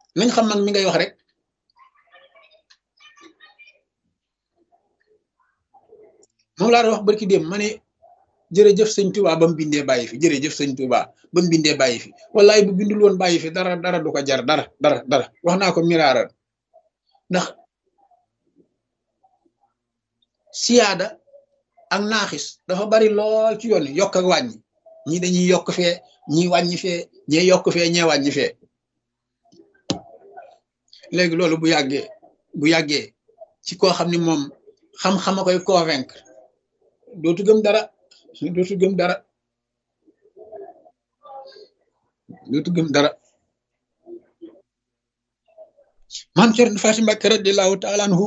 nañ xam mag mi ngay wax rek moom laa doon wax barki dem ma ne jërëjëf sëñ Touba ba mu bindee bàyyi fi jërëjëf sëñ Touba ba mu bindee bàyyi fi wallaay bu bindul woon bàyyi fi dara dara du ko jar dara dara dara wax naa ko miraaral ndax siyaada ak naaxis dafa bari lool ci yoon yokk ak wàññi ñi dañuy yokk fee ñi wàññi fee ñee yokk fee ñee wàññi fee léegi loolu bu yàggee bu yàggee ci koo xam ni moom xam-xam a koy convaincre dootu gëm dara dootu gëm dara dootu gëm dara maam Cerno Faati Mbàkke radiyallaahu taala anhu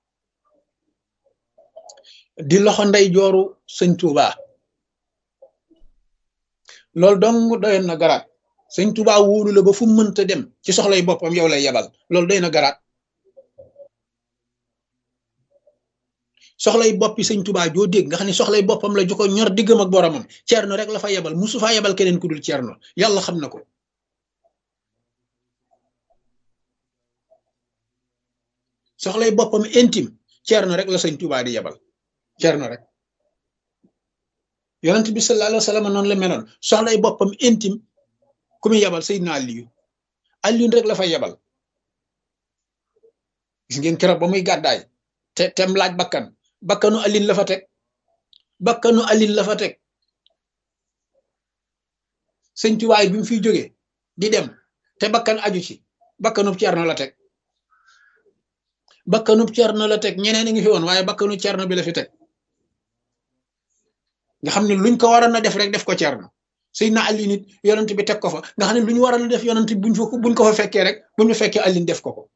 di loxo ndey jooru sëñ Touba loolu dong doyoon na garaat sëñ Touba wóolu la ba fu mënta dem ci soxlay boppam yow lay yebal loolu doy na garaat soxlay boppi sëñ Touba joo dégg nga xam ne soxlay boppam la ju ko ñor diggam ak boromam Cerno rek la fa yebal musu faa yebal keneen ku dul Cerno yàlla xam na ko soxlay boppam intime Cerno rek la sëñ Touba di yebal Cerno rek yonent bi sallallahu alayhi wa sallam noonu la meloon soxlay boppam intime ku muy yebal Seydina Aliyu Aliyu rek la fa yebal gis ngeen keroog ba muy gàddaay te tem laaj bakkan bakkanu alin la fa teg bakkanu alin la fa teg sëñ tuwaay bi mu fiy jógee di dem te bakkan aju ci bakkanub cerno la teg bakkanub cerno la teg ñeneen a ngi fi woon waaye bakkanu cerno bi la fi teg nga xam ne luñ ko waroon a def rek def ko cerno sëy na alin it yonent bi teg ko fa nga xam ne lu ñu waroon a def yonent buñ fa buñ ko fa fekkee rek buñ fa fekkee alin def ko ko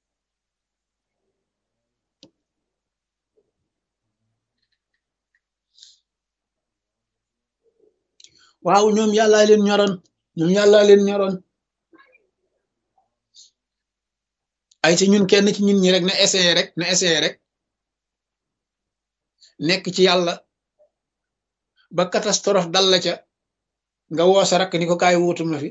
waaw ñoom yàllaa leen ñoroon ñoom yàllaa leen ñoroon ay ci ñun kenn ci ñun ñi rek na essayé rek na essayé rek nekk ci yàlla ba catastrophe dal la ca nga woo sa rakk ni ko kaay wuutu ma fi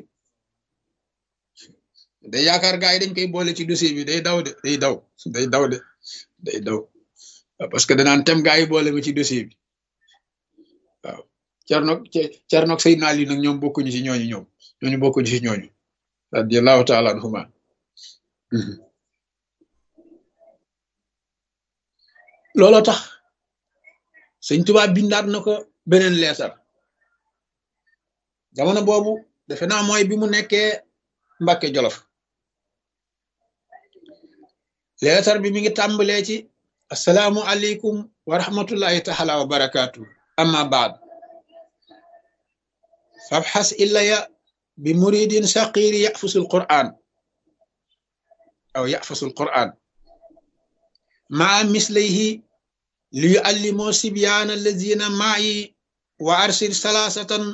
day yaakaar gaa yi dañ koy boole ci dossier bi day daw de day daw day daw de day daw parce que danaan tem gaa yi boole ma ci dossier bi waaw Cerno Cerno Seydina Ali nag ñoom bokkuñu ci ñooñu ñoom ñooñu bokkuñu ci ñooñu radiyallahu taala anhuma looloo tax sëñ Tuubaa bindaat na ko beneen leetar jamono boobu defe naa mooy bi mu nekkee Mbàkke Jolof leetar bi mi ngi tàmbalee ci asalaamu aleykum wa rahmatullahi taala wa barakaatu amma baad fabxas illaya bi muridin saqiri yafusu alquran aw yafusu alquran maa mislayhi li yuallimoo sibyaana allazina maayi wa arsil salaasatan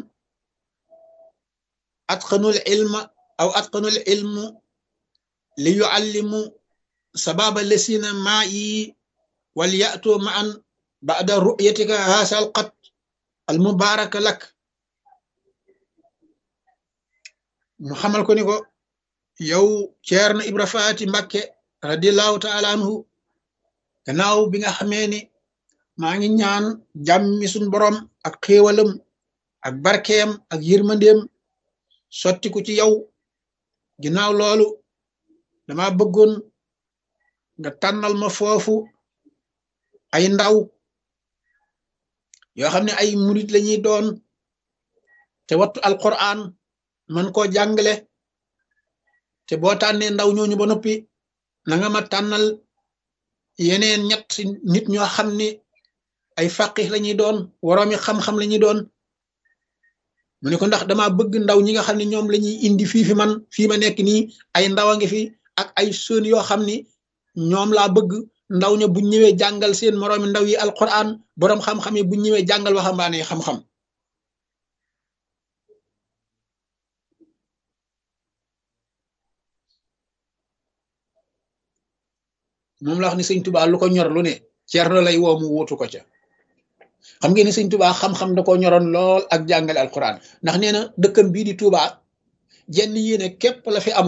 atqanu ilma aw atqanu ilmu li yuallimu sababa allazina maayi wal ya'tu ma'an ba'da ru'yatika haasa alqat almubaraka lak mu xamal ko ni ko yow Ceerno Ibra Faati Mbakke radiallahu taala anhu gannaaw bi nga xamee ni maa ngi ñaan jàmmi suñ borom ak xéewalam ak barkeem ak yërmandeem sottiku ci yow ginnaaw loolu dama bëggoon nga tànnal ma foofu ay ndaw yoo xam ne ay murit lañuy doon te wattu alquran man koo jàngale te boo tànnee ndaw ñooñu ba noppi na nga ma tànnal yeneen ñett nit ñoo xam ne ay faqih lañuy doon woroomi xam-xam lañuy doon mu ne ko ndax dama bëgg ndaw ñi nga xam ne ñoom lañuy indi fii fi man fii ma nekk nii ay ndaw a ngi fi ak ay sën yoo xam ni ñoom laa bëgg ndaw ña buñ ñëwee jàngal seen moroomi ndaw yi alquran boroom xam-xam yi buñ ñëwee jàngal waxambaane xam-xam moom la wax ni sëñ tubaa lu ko ñor lu ne Ceerno lay woo mu wuutu ko ca xam ngeen ni sëñ tubaa xam-xam da ko ñoroon lool ak jàngale alquran ndax nee na dëkkam bii di tubaa jenn yéene képp la fi am